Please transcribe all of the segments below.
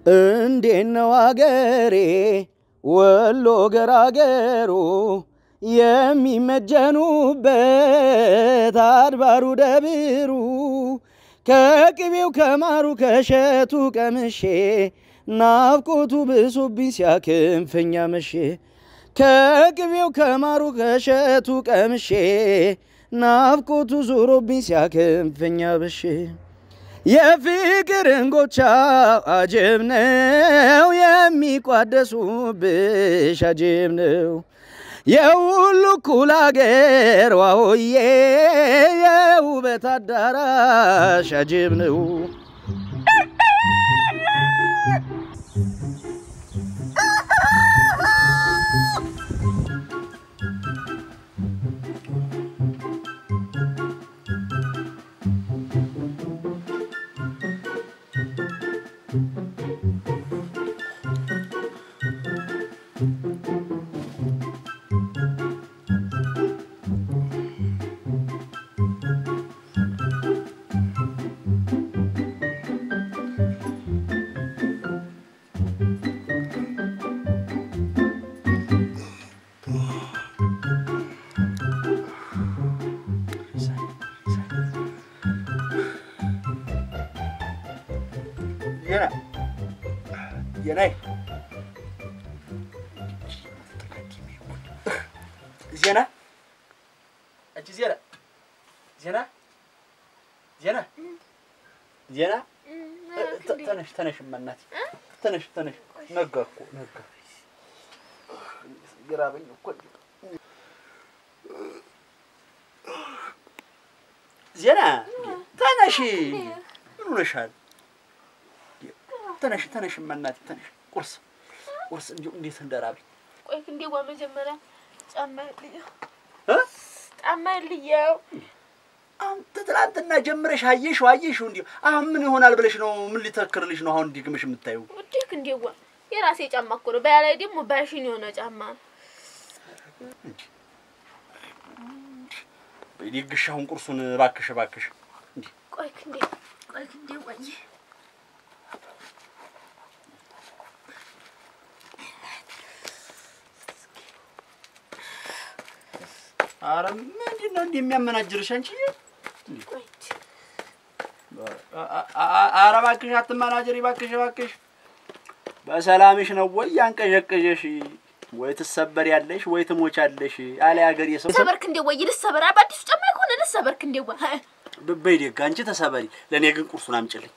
እንዴት ነው አገሬ ወሎ ገራገሩ የሚመጀኑበት አድባሩ ደብሩ ከቅቤው ከማሩ ከሸቱ ቀምሼ ናፍቆቱ ብሶብኝ ሲያክንፈኛ መሼ ከቅቤው ከማሩ ከሸቱ ቀምሼ ናፍቆቱ ዞሮብኝ ሲያክንፈኛ በሼ የፍቅር እንጎቻ አጀብ ነው የሚቋደሱብሽ አጀብ ነው የሁሉ እኩል አገር ዋሆዬ የውበት አዳራሽ አጀብ ነው። ዜና ዜናይ ዜና አንቺ ዜና ዜና ዜና ዜና ተ- ተነሽ ተነሽ እናቴ ተነሽ ተነሽ ነጋ እኮ ነጋ ግራበኝ እኮ ዜና ተነሽ ምን ሆነሻል ተነሽ ተነሽ እናቴ ተነሽ ቁርስ ቁርስ እንዲሁ እንዴት እንደራበኝ ቆይ እንዴዋ መጀመሪያ ጫማ ልየው እ? ጫማ ልየው አንተ ትናንትና ጀምረሽ አየሽው አየሽው እንዲሁ አሁን ምን ይሆናል ብለሽ ነው? ምን ሊተክርልሽ ነው አሁን እንዲግምሽ የምታዩ? ውዴክ እንዴዋ የራሴ ጫማ እኮ ነው። በያ ላይ ደግሞ ባሽን የሆነ ጫማ ነው። ደግሽ አሁን ቁርሱን እባክሽ እባክሽ። እንዲህ ቆይ እንዴ ቆይ እንዴ ወይ ኧረ ምንድን ነው እንዲህ የሚያመናጅርሽ አንቺ? ቆይ አ- አ- ኧረ እባክሽ አትመናጀሪ እባክሽ እባክሽ። በሰላምሽ ነው ወይ ያንቀዠቀዠሽ? ወይ ትሰበር ያለሽ ወይ ትሞቻለሽ። አለ ሀገር የሰው ልሰበርክ እንዴ ወይ ልሰበር በአዲሱ ጫማ ከሆነ ልሰበርክ እንዴ ወይ በይ ደግ አንቺ ተሰበሪ። ለእኔ ግን ቁርሱን አምጪልኝ።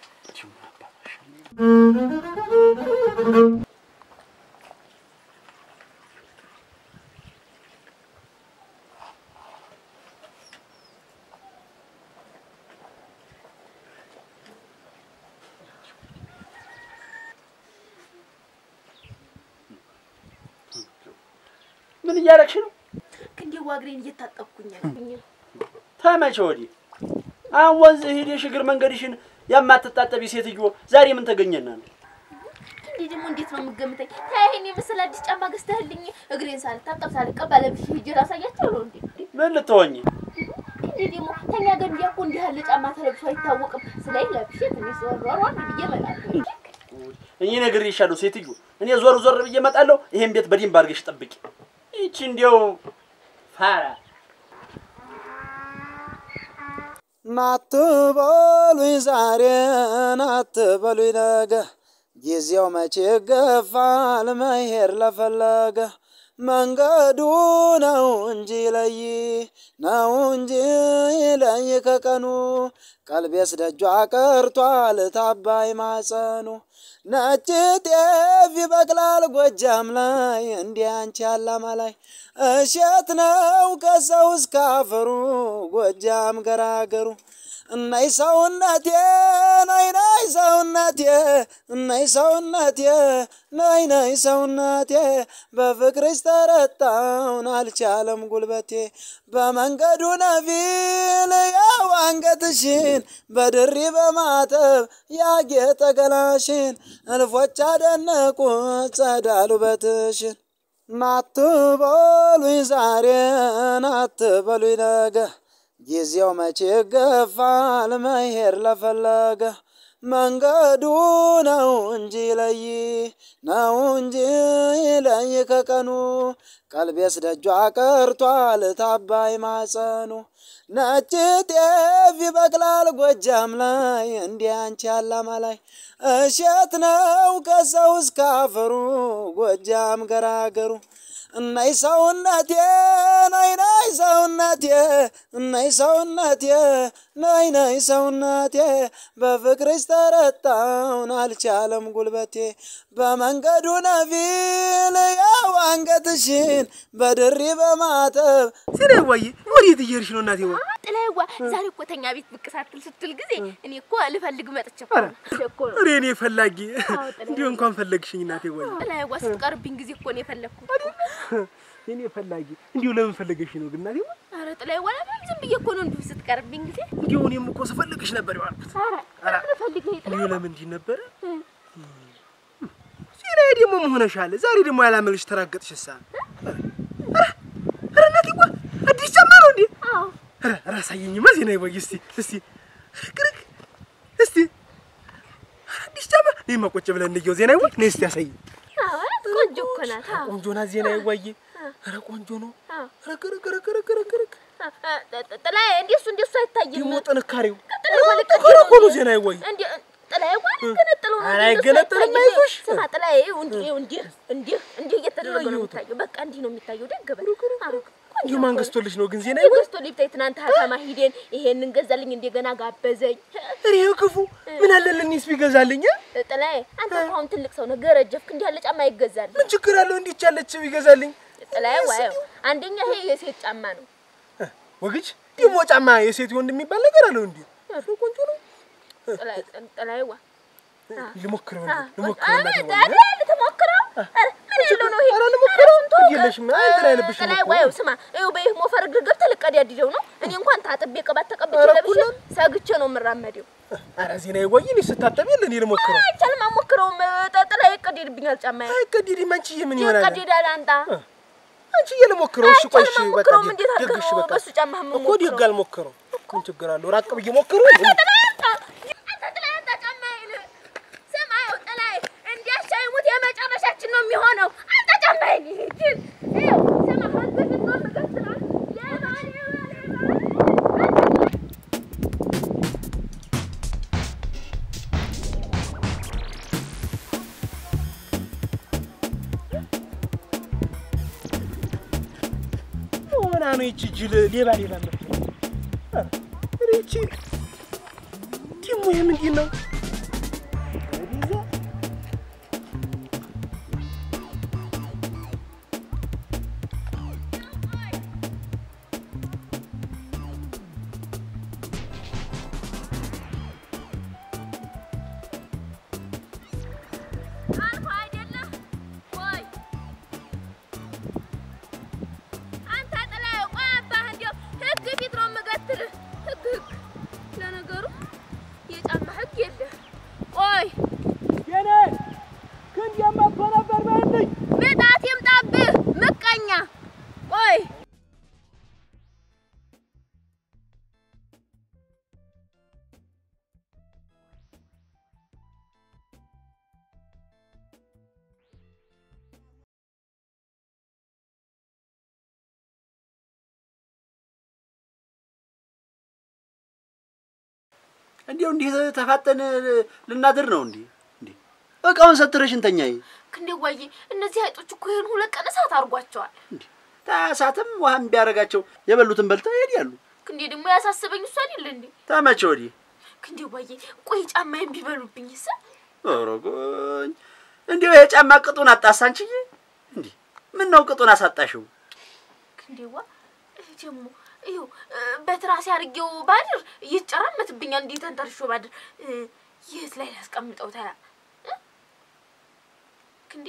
ምን እያደረግሽ ነው? እንዴ ዋግሬን እየታጠብኩኝ ያለኝ ተመቼ ወዲህ አሁን ወንዝ ሄደሽ እግር መንገድሽን የማትታጠቢ ሴትዮ ዛሬ ምን ተገኘና ነው? እንዴ ደግሞ እንዴት ነው የምገምተኝ? ይሄን የመሰለ አዲስ ጫማ ገዝተህልኝ እግሬን ሳልታጠብ ሳልቀባ ለብሼ ሂጅ ላሳያቸው ነው እንዴ? ምን ልትሆኝ? እንዴ ደግሞ ከኛ ገንዲያ እኮ እንዲህ ያለ ጫማ ተለብሶ አይታወቅም። ስለዚህ ለብሼ ትንሽ ዞር ብዬ እመጣለሁ። እኔ ነግሬሻለሁ ሴትዮ። እኔ ዞር ዞር ብዬ እመጣለሁ። ይሄን ቤት በደንብ አድርገሽ ጠብቂ። ይቺ እንዲያው ፋራ ናትበሉኝ ዛሬ ናትበሉኝ ነገ ጊዜው መቼ ገፋል መሄድ ለፈለገ መንገዱ ነው እንጂ ለይ ነው እንጂ ለይ ከቀኑ ቀልቤስ ደጇ ቀርቷል ታባይ ማጸኑ ነጭ ጤፍ ይበቅላል ጎጃም ላይ እንዲህ አንቺ አላማ ላይ እሸት ነው ከሰው እስከ አፈሩ ጎጃም ገራገሩ እናይ ሰውነቴ ናይ ናይ ሰውነቴ እናይ ሰውነቴ ናይ ናይ ሰውነቴ በፍቅርሽ ተረታውን አልቻለም ጉልበቴ በመንገዱ ነፊል ያው አንገትሽን በድሪ በማተብ ያጌጠ ገላሽን እልፎች አደነቁ ጸዳሉ በትሽን ናትበሉኝ ዛሬ ናትበሉኝ ነገ ጊዜው መቼ ገፋል መሄድ ለፈለገ መንገዱ ነው እንጂ ለይ ነው እንጂ ለይ ከቀኑ ቀልቤስ ደጇ ቀርቷል ታባይ ማጸኑ ነጭ ጤፍ ይበቅላል ጎጃም ላይ እንዲህ አንቺ ያላማ ላይ እሸት ነው ከሰው እስከ አፈሩ ጎጃም ገራገሩ እናይ ሰውነቴ ናይ ናይ ሰውነቴ እናይ ሰውነቴ ናይ ናይ ሰውነቴ በፍቅርሽ ተረታውን አልቻለም ጉልበቴ በመንገዱ ነፊል ያው አንገትሽን በድሪ በማተብ ሲኔ ወይ ወዴት እየሄድሽ ነው እናቴ? ወይ ጥላዬዋ ዛሬ እኮ ተኛ ቤት ብቅ ሳትል ስትል ጊዜ እኔ እኮ ልፈልግ መጥቼ እኮ ነው። እኮ ነው። እኔ እኔ ፈላጊ አዎ፣ ጥላዬ። እንዲሁ እንኳን ፈለግሽኝ እናቴ። ወይ ጥላዬዋ ስትቀርብኝ ጊዜ እኮ ነው የፈለግኩት። እኔ ፈላጊ እንዲሁ ለምን ፈለገሽ ነው ግን እናቴ? ወይ ኧረ ጥላዬዋ ለምን ዝም ብዬ እኮ ነው እንዲሁ ስትቀርብኝ ጊዜ እንዲሁ እኔም እኮ ስፈልግሽ ነበር ያልኩት። ኧረ ለምን ፈልግ ነው እንዲሁ ለምን እንዲህ ነበረ? ሲኔ ደግሞ መሆነሻል። ዛሬ ደግሞ ያላመልሽ ተራገጥሽሳ። ኧረ እናቴ ወይ አዲስ ጫማ ነው እንዴ? አዎ ኧረ ኧረ አሳየኝማ ዜና ወይ እስቲ እስቲ ክርክ እስቲ አዲስ ጫማ እኔማ ቁጭ ብለን እንየው ዜና ወይ ነይ እስቲ ያሳየኝ። አዎ ቆንጆ እኮ ናት። አዎ ቆንጆ ናት ዜና ወይ ኧረ ቆንጆ ነው። አዎ ኧረ ክርክ ክርክ ክርክ ክርክ ክርክ ጥላዬ እንደሱ እንደሱ አይታይም። ደግሞ ጥንካሬው ጥላዬዋ ልክ ጥንካሬ እኮ ነው ዜና ወይ እንዴ ጥላዬዋ ልገነጥለው ነው። ኧረ እንደሱ አይገነጠልም፣ አይታይም። አይዞሽ። ስማ ጥላዬ እንዲህ እንዲህ እንዲህ እንዲህ እየተደረገ ነው አየሁት። የሚታየው። በቃ እንዲህ ነው የሚታየው። ደግ በል አዎ እንዲሁ ማን ገዝቶልሽ ነው ግን ዜና ወይ ገዝቶ ሊብታይ ትናንት ሀተማ ሂደን ይሄንን ገዛልኝ እንደገና ጋበዘኝ። እኔ ክፉ ምን አለልኝስ ቢገዛልኝ እ? ጥላዬ አንተ እኮ አሁን ትልቅ ሰው ነህ፣ ገረጀፍክ። እንዲህ ያለ ጫማ ይገዛል። ምን ችግር አለው እንዲች ያለች ቢገዛልኝ ጥላዬ ዋየው አንደኛ ይሄ የሴት ጫማ ነው። ወግጅ ደግሞ ጫማ የሴት ወንድ የሚባል ነገር አለው እንዴ ቆንጆ ነው ጥላዬ ጥላዬ ዋ ልሞክረው አ እንዴ ልሞክረው እናቴ ወይ አረ ልትሞክረው? አረ ምን ያለው ነው ይሄ? ኧረ ልሞክረው እሱን ተወው። የለሽም እንትን አይልብሽም ጥላዬ እኮ ዋየው ስማ፣ ይኸው በይህ ሞፈር እግር ገብተህ ልቀዳድደው ነው። እኔ እንኳን ታጥቤ ቅባት ተቀብቼ ኧረ ለብሼ እኩል ሰግቼ ነው የምራመደው። ኧረ ዜና ወይ እኔ ስታጠብ የለ እኔ ልሞክረው አይቻልም፣ አሞክረውም። ጥ- ጥላዬ ይቀደድብኛል ጫማዬ። አይቀዲድም አንቺዬ ምን ይሆናል ይቀደዳል አንጣ አንቺዬ ልሞክረው እሺ ቆይ እሺ አይቻልም፣ በቃ አሞክረውም። እንዴት ደግ አድርገህ እሺ ነው በቃ በሱ ጫማ እኮ የምሞክረው? ደግ አልሞክረው ምን ችግር አለው ራቅ ብዬ ሞክረው ጥላዬ አንጣ፣ አንተ ጥላዬ አንጣ ጫማዬን። ስማ፣ ይኸው ጥላዬ እንዲያሻይሙት የመጨረሻችን ነው የሚሆነው። አንተ ጫማዬን ይሄድን ይኸው ስማ፣ ከዚህ በፊት ነው የምገትረው። ሌባ ሌባ ሌባ ሆና ነው ይቺ ጅል ሌባ ሌባ ነው ኧረ ይቺ ደግሞ ይሄ ምንድን ነው ወዲዛ አልፎ አይደለም ወይ አንተ ጥላዬ፣ ቆይ አባህ እንዲያው ህግ ፊት ነው የምገትርህ። ህግ ህግ ለነገሩ የጫማ ህግ የለህ። ቆይ የኔ ክንድ የማትሆ ነበር በልኝ ምጣት ይምጣብህ ምቀኛ። ቆይ እንዲያው እንዲህ ተፋጠን ልናድር ነው እንዴ? እንዴ እቃውን ሰትረሽ እንተኛይ ክንዴ ዋዬ፣ እነዚህ አይጦች እኮ ይሄን ሁለት ቀን እሳት አድርጓቸዋል። እንዴ ታሳትም ውሃም ቢያደርጋቸው የበሉትን በልተው ይሄዳሉ። ክንዴ ደግሞ ያሳስበኝ እሱ አይደል እንዴ? ተመቼ ወዲህ ክንዴ ዋዬ፣ ቆይ ጫማዬን ቢበሉብኝ ስ ኦሮጎኝ እንዲያው የጫማ ቅጡን አጣሳ አንቺዬ። እንዴ ምን ነው ቅጡን አሳጣሽው? ክንዴዋ ደግሞ ይኸው በትራሴ አድርጌው ባድር ይጨራመትብኛል። እንዴት ተንተርሾ ባድር እ፣ የት ላይ ላስቀምጠው ታያ እ? ክንዴ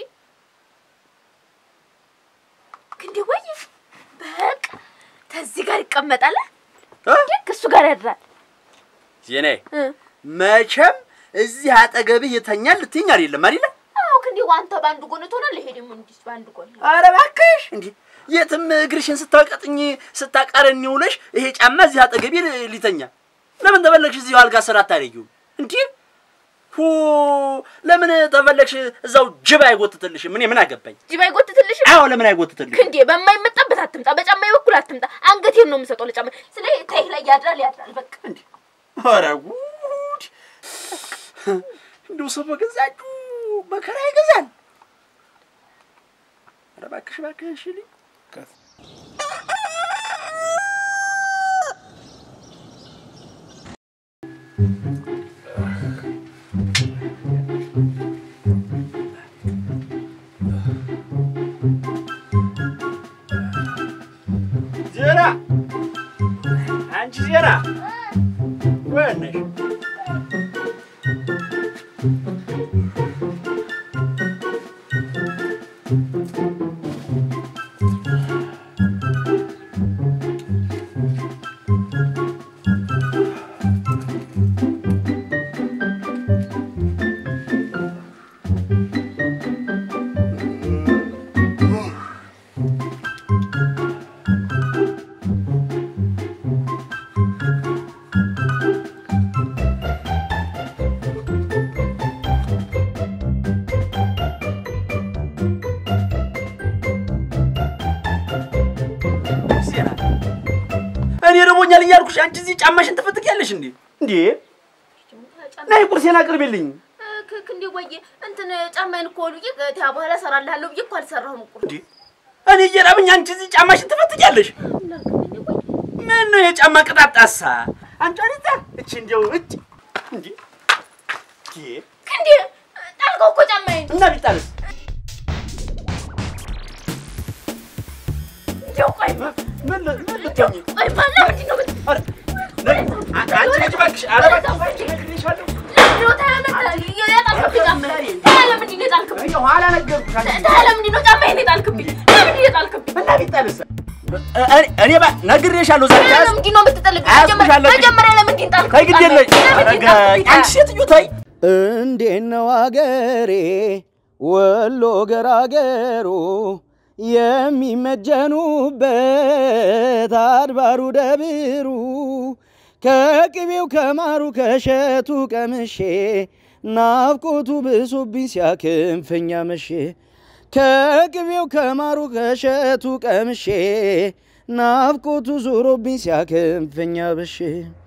ክንዴ ወይ በቃ ተዚህ ጋር ይቀመጣል። እ? ልክ እሱ ጋር ያድራል። ዜኔ እ። መቼም እዚህ አጠገብህ ይተኛል ልትይኝ አይደለም አይደለ? አዎ ክንዴ አንተ በአንድ ጎን ትሆናለህ፣ ይሄ ደግሞ እንዲህ በአንድ ጎን ኧረ እባክሽ እንዴ የትም እግርሽን ስታቀጥኝ ስታቃረኝ ውለሽ ይሄ ጫማ እዚህ አጠገቤ ል- ሊተኛ ለምን ተበለግሽ? እዚሁ አልጋ ስራ አታደርጊውም እንዴ? ሁ ለምን ተፈለግሽ እዛው ጅብ አይጎትትልሽም? እኔ ምን አገባኝ? ጅብ አይጎትትልሽም? አዎ ለምን አይጎትትልሽም? ክንዴ በማይመጣበት አትምጣ፣ በጫማዬ በኩል አትምጣ። አንገቴን ነው የምሰጠው ለጫማ። ስለ ተይህ ላይ ያድራል ያድራል። በቃ እንዴ ኧረ ጉድ! እንደው ሰው በገዛጁ መከራ ይገዛል። ኧረ እባክሽ እባክሽ ልኝ ዜና አንቺ ዜና ወይን ነሽ? ዜና እኔ ረቦኛል እያልኩሽ አንቺ እዚህ ጫማሽን ትፈትጊያለሽ እንዴ? እንዴ ነይ ቁርሴን አቅርቢልኝ። ክንዴ ወዬ እንትን ጫማዬን እኮ ብዬ ከዚያ በኋላ እሰራልሃለሁ ብዬ እኮ አልሰራሁም እኮ እንዴ እኔ እየራበኝ አንቺ እዚህ ጫማሽን ትፈትጊያለሽ? ምን ነው የጫማ ቅጣት ጣሳ? አንቺ አሪታ እቺ እንደው እጭ እንዴ እንዴ ክንዴ ጣልከው እኮ ጫማዬን። እና ቢጣልስ እንደው ቆይ ምን ል- ምን ልትሆኚ? ቆይ ማና ምንድን ነው የምት- ኧረ ነይ፣ አ- አንቺ ልጅ እባክሽ፣ ኧረ እባክሽ እነግርሻለሁ። ለምንድን ነው ታዲያ መታ- የጣልክብኝ ጫማዬን? ታዲያ ለምንድን ነው የጣልክብኝ? ይኸው ኋላ ነገርኩሽ አንቺ ታዲያ ለምንድን ነው ጫማዬን የጣልክብኝ? ለምንድን ነው የጣልክብኝ? እና ቢጣልስ እኔ እኔ ባ- ነግሬሻለሁ ዛሬ ታዲያ ያዝ ለምንድን ነው የምትጥልብኝ? አያስኩሽ መጀመሪያ- አለብኝ። መጀመሪያ ለምንድን ጣልክብኝ? ተይ ግድ የለሽ ጫማዬን? ለምንድን ኧረ ጣልክብኝ? አንቺ ሴትዮ ተይ እንዴት ነው አገሬ ወሎ ገራገሩ የሚመጀኑበት አድባሩ ደብሩ ከቅቤው ከማሩ ከሸቱ ቀምሼ ናፍቆቱ ብሶብኝ ሲያክንፈኛ መሼ ከቅቤው ከማሩ ከሸቱ ቀምሼ ናፍቆቱ ዞሮብኝ ሲያክንፈኛ በሼ